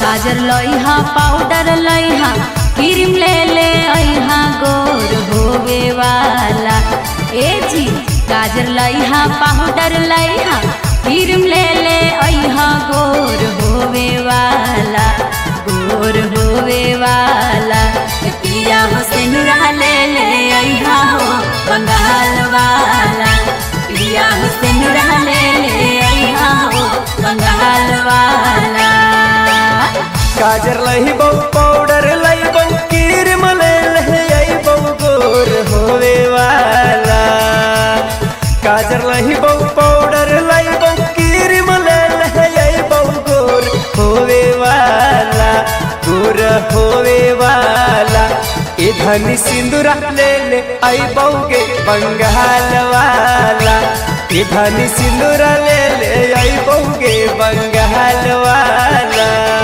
गाजर लइहा पाउडर लइहा क्रीम ले ले अइहा गोर होवे वाला ए जी गाजर लइहा पाउडर लइहा क्रीम ले ले अइहा गोर होवे वाला गोर होवे वाला ए पिया हो सेनुरा ले ले अइहा हो बंगाल वाला पिया हो सेनुरा ले ले अइहा हो बंगाल वाला गाजर लही बहु पाउडर लही बहु क्रीम ले ले आई बहु गोर होवे वाला गाजर लही बहु पाउडर लही बहु क्रीम ले ले आई बहु गोर होवे वाला गोर होवे वाला ए धनी सिंदूरा ले ले आई बहु गे बंगाल वाला ए धनी सिंदूरा ले ले आई बहु गे बंगाल वाला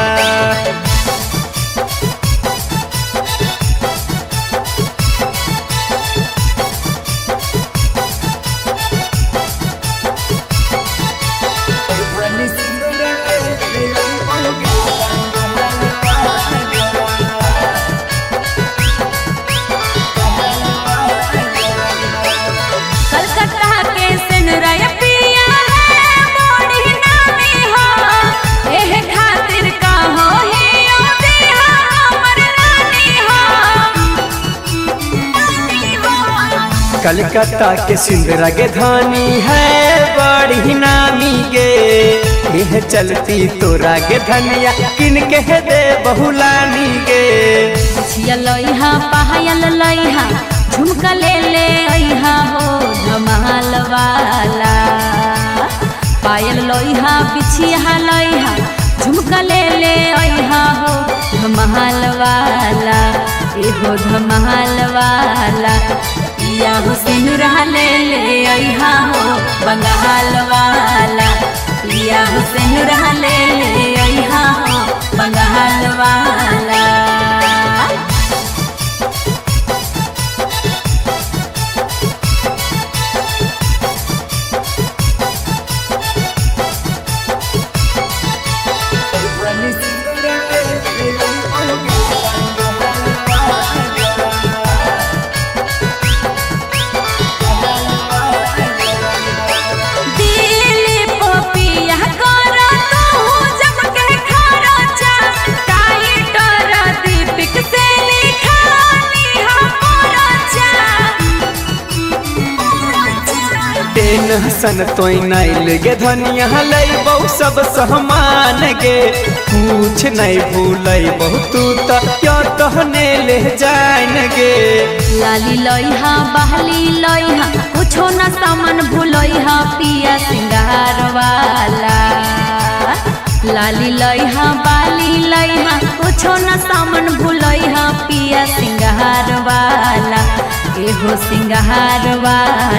कलकत्ता के सिनरय पिया है मोड़ी नामी हो एह खातिर का हो ही ओ देहा हमर रानी हो कलकत्ता के सिंदरा के धानी है बड़ी नामी गे यह चलती तोरा के धनिया किन के दे बहुलानी गे छिया लइहा पायल लइहा झुमका ले ले अइहा हो धमाल वाला पायल लइहा बिछिया लइहा झुमका ले ले अइहा हो धमाल वाला एहो धमाल वाला पिया हो सिनुरा ले ले अइहा हो बंगाल वाला पिया हो सिनुरा ले ले अइहा हो बंगाल वाला दिली पपिया कर तू जब के खरचा टाइटर दीपिक से लिखानी हमरचा टेंशन तोई नाइल गे धनिया लई बहु सब सहमान गे कुछ नहीं भूलई बहु तू तो क्यों तहने ले जान गे लाली लइहा बहली लइहा कुछो न सामान भूलइहा पिया सिंगार वाला लाली लइहा बाली लइहा कुछो न सामान भूलइहा पिया सिंगार वाला एहो सिंगार वाला